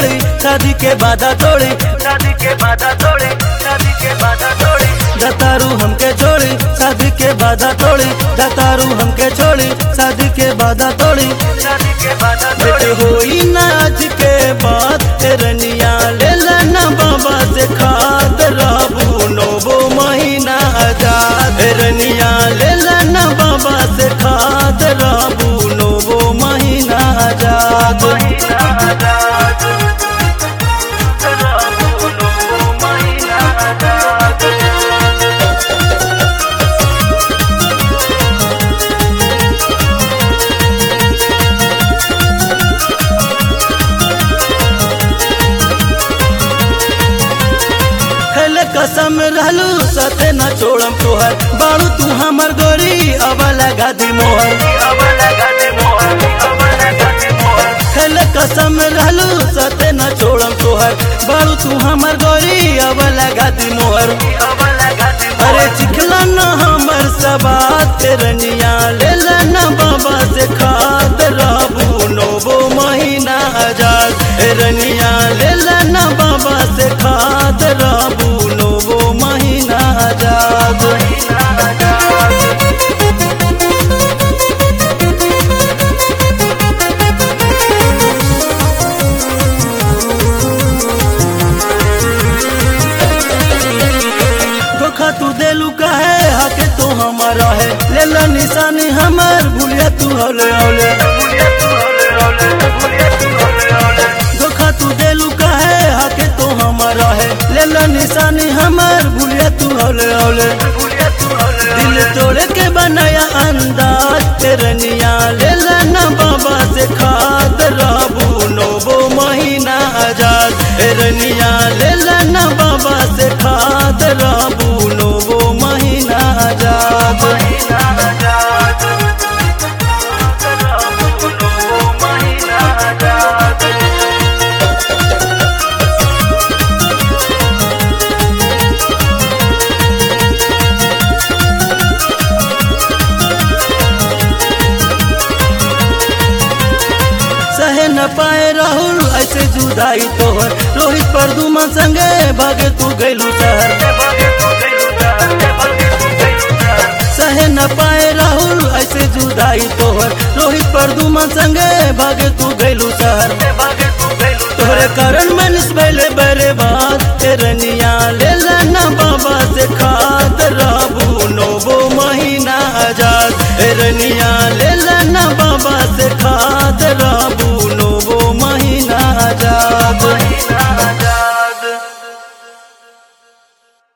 छोड़ी शादी के बाधा तोड़ी शादी के बाधा तोड़ी शादी के बाधा तोड़ी दतारू हमके छोड़ी शादी के बाधा तोड़ी दतारू हमके छोड़ी शादी के बाधा तोड़ी शादी के बाधा बेटे तोड़ी होई ना आज के बाद रनिया ले लेना बाबा से खाद रहबू नोबो महीना आजाद रनिया ले लेना बाबा से खाद रहबू नोबो महीना आजाद महीना आजाद रहबू नोबो महीना आजाद खेले कसम रहलू सते न छोड़म तोहर बाड़ू तू हमर गोरी अब लगा दी मोहर अब लगा दे मोहर अब लगा दे मोहर खेले कसम रहलू सते न छोड़म तोहर बाड़ू तू हमर गोरी अब लगा दी मोहर अब लगा दे अरे चिखला न हमर सबात रनिया ले लेना बाबा से खाद रहबू नोबो महीना आजाद रनिया ले लेना बाबा से खाद रहबू नोबो महीना आजाद महीना आजाद धोखा तू देलू कहे हके तो हमारा है ले ला निशानी हमर भूलिया तू हौले हौले बुलिया तू होले होले बुलिया तू होले होले धोखा तू देलू कहे हके तो हमारा है ले ला निशानी हमर भूलिया तू हौले हौले बुलिया तू होले दिल तोड़ के बनाया अंदाज तेरनिया ले लेना बाबा से खाद रहबू नोबो महीना आजाद तेरनिया ले लेना बाबा से खाद रहबू नोबो महीना आजाद महीना आजाद रहबू नोबो महीना आजाद सहे न पाए राहुल ऐसे जुदाई तोहर रोहित परदुमा संगे भागे तू गैलू शहर भागे तू गइलू जान भागे तू गइलू जान सहे न पाए राहुल ऐसे जुदाई तोहर रोहित परदुमा संगे भागे तू गैलू शहर भागे तू गइलू तोहरे कारण मनुष्य भले बर्बाद तेरनिया ले लेना बाबा से खाद रह